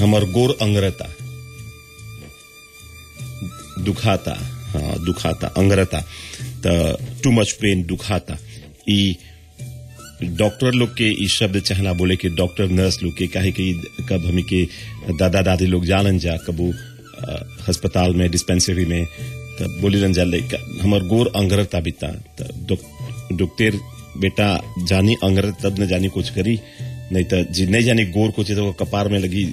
हमर गोर अंगरता दुखाता हाँ दुखाता अंगरता त टू मच पेन दुखाता ई डॉक्टर लोग के ई शब्द चाहना बोले कि डॉक्टर नर्स लोग के काहे कि कब हमी के दादा दादी लोग जानन जा कबू अस्पताल में डिस्पेंसरी में तब बोली रन जा लइका हमर गोर अंगरता बिता त डॉक्टर बेटा जानी अंगरत तब न जानी कुछ करी नहीं तो जी नहीं जानी गोर कुछ तो कपार में लगी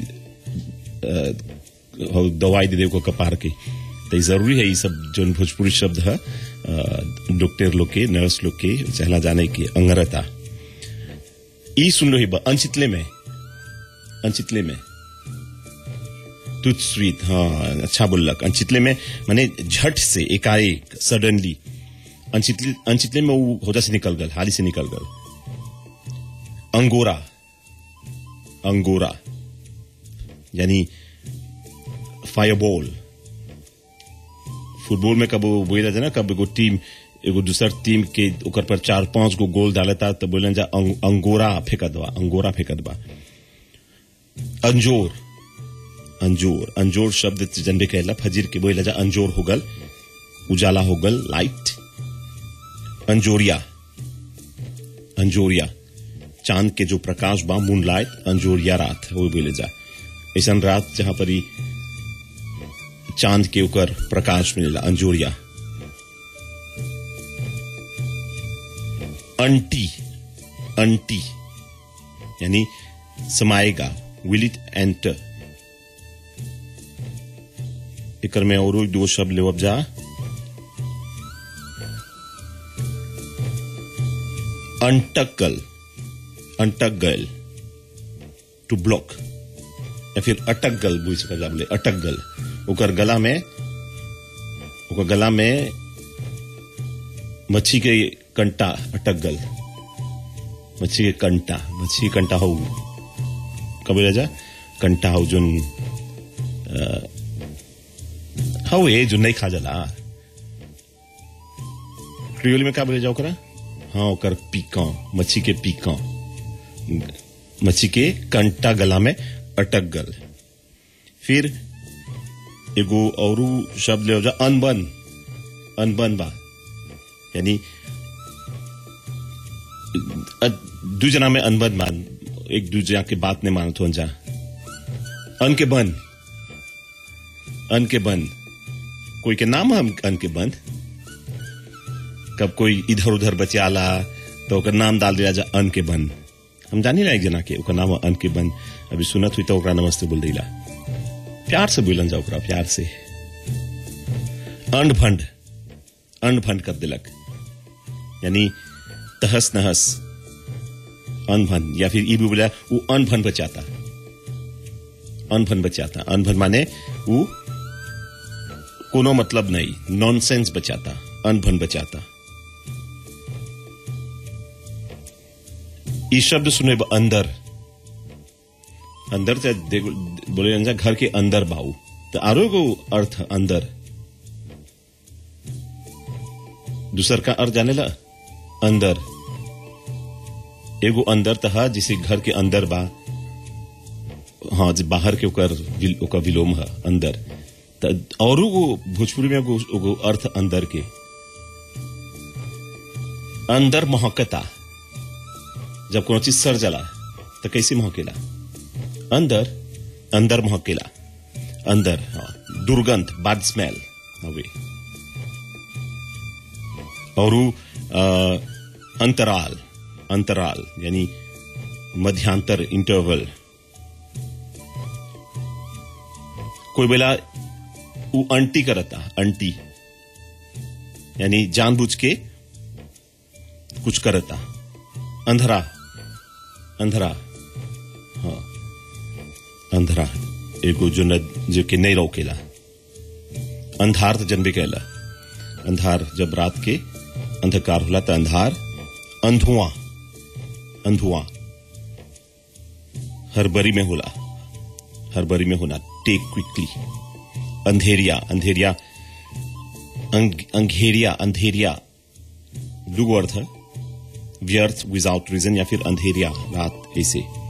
दवाई दे दे को कपार की तो जरूरी है ये सब जो भोजपुरी शब्द है डॉक्टर लोग के नर्स लोग के चहला जाने की अंगरता ई सुन लो ही अनचितले में अनचितले में तुझ स्वीट हाँ अच्छा बोल लक अनचितले में माने झट से एकाएक सडनली अनचितले अनचितले में वो होदा से निकल गल हाली से निकल गल अंगोरा अंगोरा यानी फायरबॉल फुटबॉल में कब बोला जाए ना कब एगो टीम एगो दूसर टीम के ओकर पर चार पांच गो गोल डालता तो बोलन जा अंग, अंगोरा फेंकत बा अंगोरा फेंकत बा अंजोर अंजोर अंजोर शब्द जनबे कहला फजीर के बोला जा अंजोर हो गल उजाला हो गल लाइट अंजोरिया अंजोरिया चांद के जो प्रकाश बा मून लाइट अंजोरिया रात वो बोले जा ऐसा रात जहां पर चांद के ऊपर प्रकाश मिलेला अंजोरिया अंटी अंटी यानी समाएगा विल इट एंटर इकर में और दो शब्द ले जा अंटकल अंटक गल टू ब्लॉक या फिर अटक गल बुझ सका बोले अटक गल ओकर गला में ओकर गला में मच्छी के कंटा अटक गल मच्छी के कंटा मच्छी के कंटा हो कब राजा कंटा हो जोन हो ये जो नहीं खा जला क्रियोल में का बोले जाओ करा हाँ ओकर पीका मच्छी के पीका मच्छी के कंटा गला में अटक गल फिर एगो और शब्द ले जा अनबन अनबन बा यानी दू जना में अनबन मान एक दूसरे के बात नहीं मानत हो जा अन के बन अन के बन कोई के नाम हम अन के बन कब कोई इधर उधर बचाला तो ओकर नाम डाल दिया जा अन के बन हम जानी ना एक जना के ओकर नाम अन के बन अभी सुनत हुई तो ओकरा नमस्ते बोल दिला प्यार से बोलन जा ओकरा प्यार से अंड फंड अंड फंड कर दिलक यानी तहस नहस अनभन या फिर ई भी बोला वो अनभन बचाता अनभन बचाता अनभन माने वो कोनो मतलब नहीं नॉनसेंस बचाता अनभन बचाता ई शब्द सुने अंदर अंदर से बोले जा घर के अंदर बाऊ तो आरो को अर्थ अंदर दूसर का अर्थ जाने ला अंदर एगो अंदर तहा जिसे घर के अंदर बा हाँ जी बाहर के ओकर विल, ओकर विलोम है अंदर और भोजपुरी में एगो अर्थ अंदर के अंदर महकता जब कोनो चीज सर जला तो कैसे महकेला अंदर अंदर महकेला अंदर हाँ दुर्गंध बैड स्मेल हवे और अंतराल अंतराल यानी मध्यांतर इंटरवल कोई बेला वो अंटी करता अंटी यानी जानबूझ के कुछ करता अंधरा अंधरा हाँ अंधरा एगो जो न जो कि नहीं रोकेला अंधार तो जन्मे कहला अंधार जब रात के अंधकार होला तो अंधार अंधुआ अंधुआ हरबरी में होला हरबरी में होना टेक क्विकली अंधेरिया अंधेरिया अंग, अंधेरिया अंधेरिया दुगो अर्थ है व्यर्थ विदाउट रीजन या फिर अंधेरिया रात ऐसे